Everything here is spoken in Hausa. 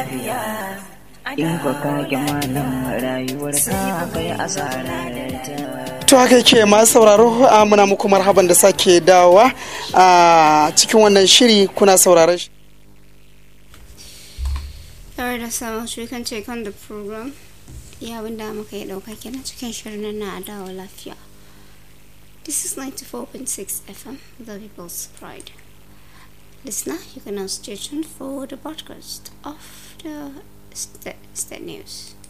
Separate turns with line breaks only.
lafiya in ko ka ki malam rayuwar ka kai asarar ta
to haka yake masu sauraro a muna muku marhaban da sake dawowa a cikin wannan shiri kuna sauraron shi
Alright, that's how much we can take on the program. Yeah, abin da muka yi ɗauka kenan cikin shirin na dawo lafiya. This is 94.6 FM, The People's Pride. Listener, you can now stay tuned for the broadcast of the state, state news.